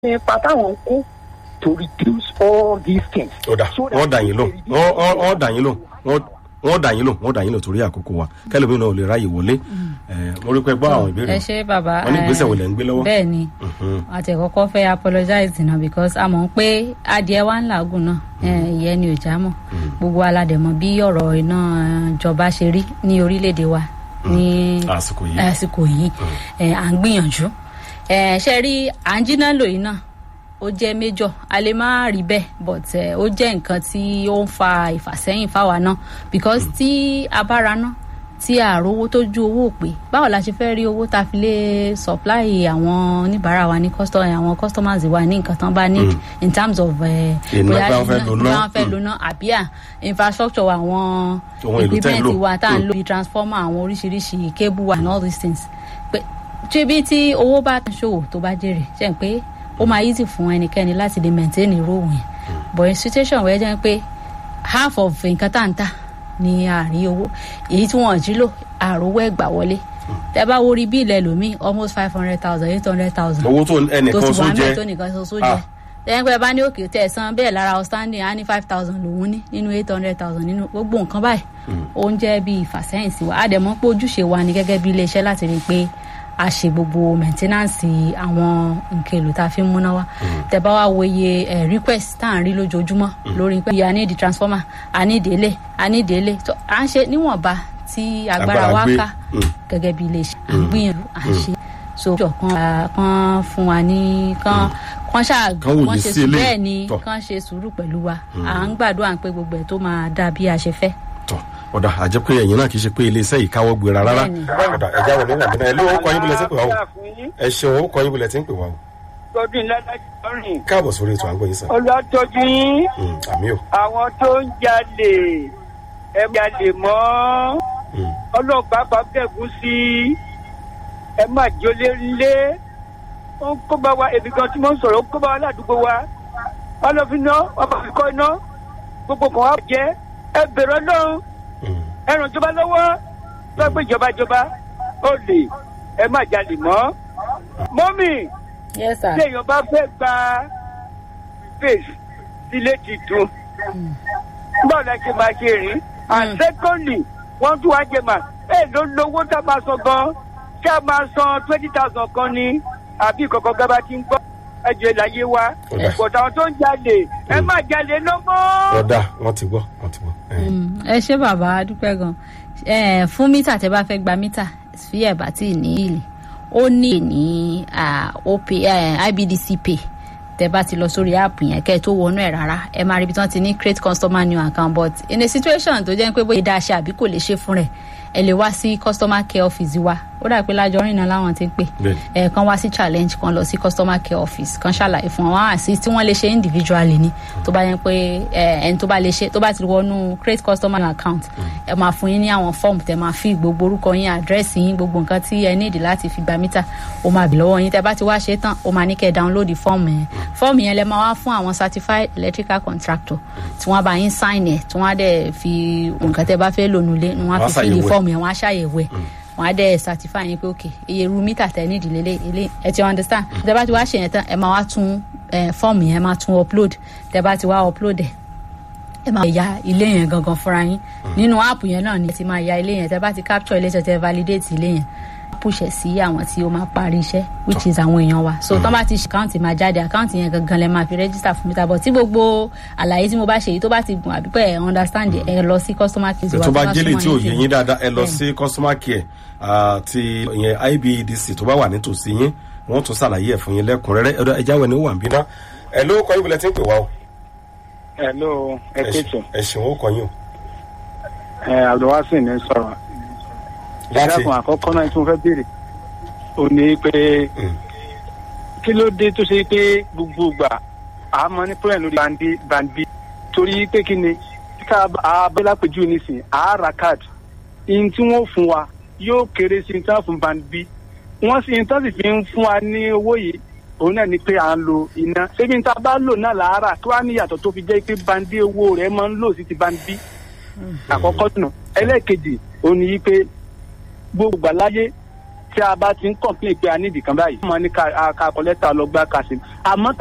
nípa táwọn ń kó to reduce all these things. ó dà wọ́n dà yín lò wọ́n wọ́n- wọ́n dà yín lò wọ́n wọ́n dà yín lò wọ́n dà yín lò torí àkókò wa kẹlẹ́mi náà ò lè ráyè wọlé ẹ mo rí pé gbọ́ àwọn ìbéèrè ẹ ṣe bàbá wọn ní ìgbésẹ̀ wo lẹ̀ ń gbé lọ́wọ́. bẹ́ẹ̀ ni Mhm. àti ẹ̀kọ́kọ́ fẹ́ apologize náà because a mọ̀ pé adìẹ wa ń làágùn náà eh, ìyẹn ni ò já mọ̀ gbogbo aládẹ̀mọ̀ bí ọ̀rọ̀ iná eh, ìjọba ṣe rí ní orílẹ̀-èdè wa ní àsìkò yìí àsìkò yìí eh, à ń gbìyànjú Eh, ṣe rí à ń jiná lò yìí náà ó jẹ́ méjọ̀ a lè má rí bẹ́ẹ̀ but eh, ó jẹ́ nǹkan tí ó ń fa ìfàsẹ́yìn fáwa náà because tí a bá ra náà tí a rówó tó ju owó pé báwo la ṣe fẹ́ rí owó tá a fi lè supply àwọn oníbàárà wa ní custom àwọn customers wa ní nǹkan tán bá need in terms of eh, Iná bóyá bá wọn fẹ́ iná- lò bóyá náà. wọn fẹ́ lò náà àbí à infrastructure wa àwọn Ohun èlò tẹ́ ń lò. equipment wa tá à ń lò bíi transformer àwọn oríṣiríṣi cable and all these things pé ṣébi tí owó bá ṣòwò tó bá jèrè ṣe ń pé ó máa easy fún ẹnikẹ́ni láti lè maintain irú òun yẹn but in situation wẹ́ẹ́ jẹ́ pé half of nǹkan tá à ń tà ní àárí owó èyí tí wọ́n jí lò àròwọ́ ẹ̀gbà wọlé tẹ bá wo rí bíìlì ẹlòmíì almost five hundred thousand eight hundred thousand owó tó tó ẹnìkan ti só wà jẹ mẹ́ẹ̀ tó nìkan ṣoṣo jẹ Ah. lẹ́yìn pé bá ní òkè tẹ̀ san bẹ́ẹ̀ lára outstanding á ní five thousand lòún ní nínú eight hundred thousand nínú gbogbo nǹkan báyìí ó ń jẹ́ bí ìfàsẹ́yìn sí wa á dẹ̀ mọ̀ pé ojúṣe wa ni gẹ́gẹ́ bí iléeṣẹ́ láti rí i pé a ṣe gbogbo maintenance àwọn nǹkan èlò tá a fi ń múná wá tẹ bá wá wo iye eh, request tá à ń rí lójoojúmọ́ lórí pé a ní di transformer a ní délé a ní délé tó à ń ṣe níwọ̀nba tí agbára Agbára wa gbé. ká Mm. gẹ́gẹ́ bí iléeṣẹ́ à ń gbìyànjú à ń ṣe so jọ kan ah, kan fún wa ní kan kan ṣáà Kan wòye kan ṣe sí sùúrù eléyìí. bẹ́ẹ̀ ni Tọ́. kan ṣe sùúrù pẹ̀lú wa à ń gbàdúrà pé gbogbo ẹ̀ tó máa dà bí a ṣe fẹ́. tọ ọ̀dà àjẹ́ pé ẹ̀yin náà kì í ṣe pé iléeṣẹ́ yìí káwọ́ gbéra rárá Bẹ́ẹ̀ni. ọ̀dà ẹ̀já wọlé wà nínú ẹ̀ ló kọ́ yín bulẹ̀ tí ń pè wá o ẹ ṣeun ó kọ́ yín bulẹ̀ tí ń pè wá o tọdún ládàjọ rìn káàbọ̀ sórí ètò àgbọ̀yìn sàn ọlọ́tọ́jú yín Mm, àmì o àwọn tó ń jalè ẹ jalè mọ́ Mm. ọlọ́pàá bá bẹ̀gùn sí ẹ má jólé ńlé ó ń kó bá wa èmi gan tí mo ń sọ̀rọ̀ ó ń kó bá wa ládùúgbò wa wọn lọ fi ná wọn bá fi kọ́ iná gbogbo kan wá jẹ́ ẹ bẹ̀rẹ̀ ọlọ́run Mm. ẹ ràn ìjọba lọ́wọ́ tó gbé ìjọba ìjọba ó lè ẹ má jalè mọ́ mọ́mì yes sir. tí èèyàn bá fẹ́ gba space sílé titun báwo la ṣe máa ṣe rìn and secondly wọ́n tún wá jẹ mà ẹ ló lówó tá a máa san gan ṣé a máa san twenty thousand kan ní àbí ìkọ̀kọ̀ gaba ti ń gbọ́ ẹjọ́ ìlàyé wa Ọ̀dà. ìpọ̀tà àwọn tó ń jalè ẹ má jalè lọ́mọ́. ọ̀dà wọ́n ti gbọ́ wọ́n ti gbọ́ ẹ̀. Mm, ẹ ṣé bàbá a dúpẹ́ gan Eh, fún mítà tẹ bá fẹ́ gba mítà sí ẹ̀ bá tí ì ní ìlì ó ní ní ah, OP, eh, IBDC pay tẹ bá ti lọ sórí app yẹn kẹ́ ẹ tó wọnú ẹ̀ rárá ẹ máa rí ibi tí wọ́n ti ní create customer new account but in a situation tó jẹ́ pé bóyá dáa ṣe àbí kò lè ṣe fún rẹ̀ ẹ lè wá sí customer care office wa ó dà pé lájọrin náà láwọn ti ń pè Bẹ́ẹ̀ni. ẹ kan wá sí challenge kan lọ sí customer care office kan ṣàlàyé fún wọn àti tí wọn lè ṣe individually ni tó bá yẹn pé ẹ ẹni tó bá lè ṣe tó bá ti wọnú create customer account ẹ máa fún yín ní àwọn form tẹ máa fi gbogbo orúkọ yín àdírẹ́sì yín gbogbo nǹkan tí ẹ níìdì láti fi gba mítà ó máa bì lọ́wọ́ yín tẹ bá ti wá ṣe tán ó máa ní kẹ́ ẹ download form yẹn form yẹn lẹ máa wá fún àwọn certified electrical contractor tí wọ́n bá yín sign ẹ̀ tí wọ́n á dẹ̀ fi nǹkan tẹ bá fẹ́ lò nulẹ̀ ni wọ́n á Wọ́n á fi fill ṣàyẹ̀wò ẹ̀. form yẹn wọ́n á ṣàyẹ̀wò ẹ̀ wọn á dẹ certify yín pé ok iye ru mítà tẹ ní ìdílé lé ilé ẹ ti understand tẹ bá ti wá ṣe yẹn tán ẹ máa wá tún fọ́ọ̀mù yẹn máa tún upload tẹ bá ti wá upload ẹ ẹ máa ya ilé yẹn gangan fúnra yín nínú app yẹn náà ni ẹ ti máa ya ilé yẹn tẹ bá ti capture ilé tẹ tẹ validate ilé yẹn push ẹ sí àwọn tí ó máa parí iṣẹ́ which is àwọn èèyàn wa so tán bá ti ṣe àkáǹtì máa jáde àkáǹtì yẹn gangan lẹ máa fi register fún mítà bọ̀ tí gbogbo àlàyé tí mo bá ṣe yìí tó bá ti gùn àbí pé ẹ understand ẹ lọ sí customer care tó bá jẹ́lẹ̀ tí ò yé yín dáadáa ẹ lọ Bẹ́ẹ̀ni. sí customer care àti ìyẹn IBEDC tó bá wà nítòsí yín wọ́n tún ṣàlàyé ẹ̀ fún yín lẹ́kùnrẹ́rẹ́ ẹ̀dọ́ ẹja wẹ̀ ní wà ń bí náà ẹ ló kọ́ yín bulẹ̀ tí ń pè wá o hello ẹ kéètò ẹ ṣeun ó kọ́ yín o ẹ abdulwasin ní sọ̀rọ̀ láti ìdákun àkọ́kọ́ náà tí mo fẹ́ béèrè ò ní pé Mm. kí ló dé tó ṣe pé gbogbo ìgbà a máa ní pọ́lẹ̀ lórí bandi bandi torí pé kí ni ká abẹ́lá péjú nísìn a ra card ihun tí wọ́n fún wa yóò kéré sí ihun tí wọ́n fún bandi wọ́n sì ihun tí wọ́n sì fi ń fún wa ní owó yìí òun náà ni pé à ń lo iná ṣébi ní ta bá lò náà làárà kí wàá ní ìyàtọ̀ tó fi jẹ́ pé bandi owó rẹ̀ máa ń lò sí ti bandi àkọ́kọ́ nù ẹlẹ́ẹ̀kejì òun ni yí pé gbogbo àláyé tí a bá ti ń complain pé a ní ìdìkan báyìí wọ́n máa ní ká ká kọ lẹ́tà lọ gbá kásìm àmọ́